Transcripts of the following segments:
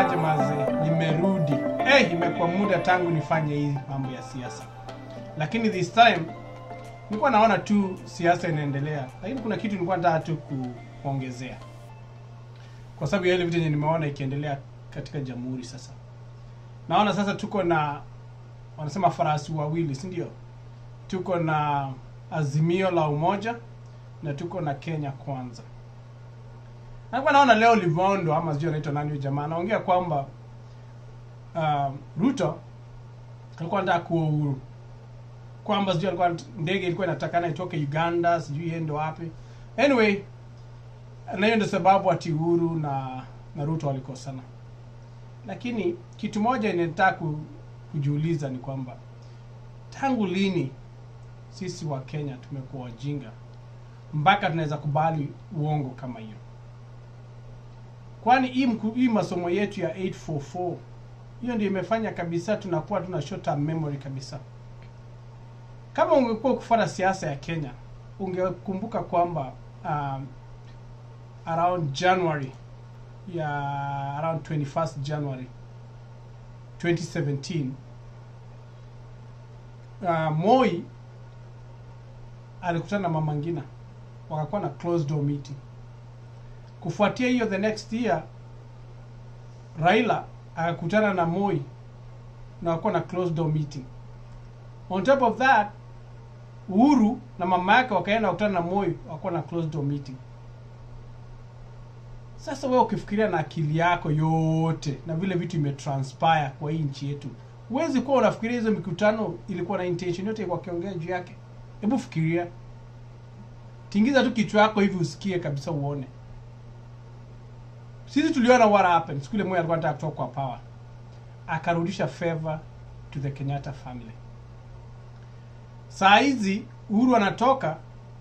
aje mazee, nimerudi. Hey, imekuwa muda tangu nifanye hii mambo ya siasa, lakini this time nilikuwa naona tu siasa inaendelea, lakini kuna kitu nilikuwa nataka tu ku- kuongezea kwa sababu ya ile vitu yenye nimeona ikiendelea katika jamhuri. Sasa naona sasa tuko na wanasema farasi wawili, si ndio? Tuko na Azimio la Umoja na tuko na Kenya Kwanza. Nilikuwa naona leo Livondo ama sijui anaitwa nani huyo jamaa anaongea kwamba uh, Ruto alikuwa anataka kuwa uhuru, kwamba sijui alikuwa ndege ilikuwa inatakana itoke Uganda, sijui iende wapi. Anyway, na hiyo ndio sababu ati Uhuru na na Ruto walikosana. Lakini kitu moja inataka ku, kujiuliza ni kwamba tangu lini sisi wa Kenya tumekuwa wajinga mpaka tunaweza kubali uongo kama hiyo? Kwani hii mku- hii masomo yetu ya 844 hiyo ndio imefanya kabisa tunakuwa tuna short term memory kabisa. Kama ungekuwa kufuata siasa ya Kenya, ungekumbuka kwamba um, around January ya around 21st January 2017 uh, Moi alikutana na Mama Ngina wakakuwa na closed door meeting. Kufuatia hiyo the next year Raila akakutana na Moi na wakakuwa na closed door meeting. On top of that Uhuru na mama yake wakaenda kukutana na Moi wakakuwa na closed door meeting. Sasa wewe ukifikiria na akili yako yote na vile vitu imetranspire kwa hii nchi yetu, huwezi kuwa unafikiria hizo mikutano ilikuwa na intention yote wakiongea juu yake. Hebu fikiria, tingiza tu kichwa yako hivi usikie kabisa, uone. Sisi tuliona what happened siku ile Moi alikuwa anataka kutoka kwa power, akarudisha favor to the Kenyatta family. Saa hizi Uhuru anatoka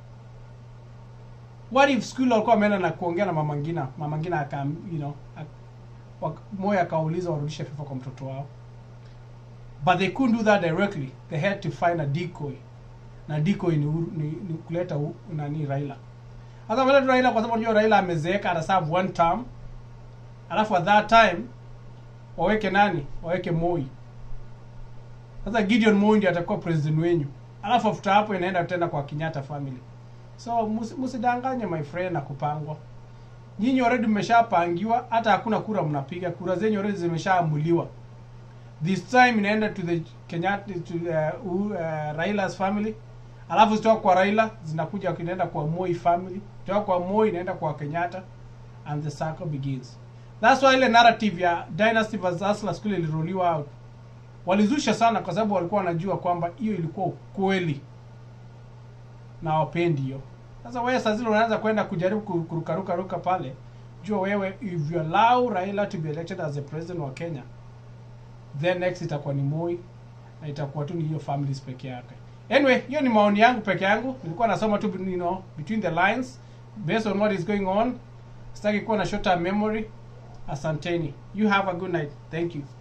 what if school walikuwa wameenda na kuongea na mama Ngina, mama Ngina aka you know ak- wak- Moi akauliza warudishe FIFA kwa mtoto wao, but they couldn't do that directly. They had to find a decoy, na decoy ni, Uhuru- ni, ni kuleta u, nani Raila. Sasa wameleta Raila kwa sababu unajua Raila amezeeka, ataserve one term, alafu at that time waweke nani, waweke Moi. Sasa Gideon Moi ndiye atakuwa president wenyu, alafu after hapo inaenda tena kwa Kenyatta family. So musi- msidanganye my friend na kupangwa. Nyinyi already mmeshapangiwa, hata hakuna kura mnapiga, kura zenyu already zimeshaamuliwa. This time inaenda to the Kenyatta to uh, uh, Raila's family, alafu zitoka kwa Raila zinakuja inaenda kwa Moi family, kutoka kwa Moi inaenda kwa Kenyatta and the circle begins. That's why ile narrative ya Dynasty versus Hustler school iliruliwa out. Walizusha sana kwa sababu walikuwa wanajua kwamba hiyo ilikuwa ukweli na wapendi hiyo. Sasa wewe saa zile unaanza kwenda kujaribu ku- kurukaruka ruka pale, jua wewe if you allow Raila to be elected as the president wa Kenya, then next itakuwa ni Moi na itakuwa tu ni hiyo families peke yake. Anyway, hiyo ni maoni yangu peke yangu. Nilikuwa nasoma tu you know, between the lines based on what is going on. Sitaki kuwa na short term memory. Asanteni. You have a good night. Thank you.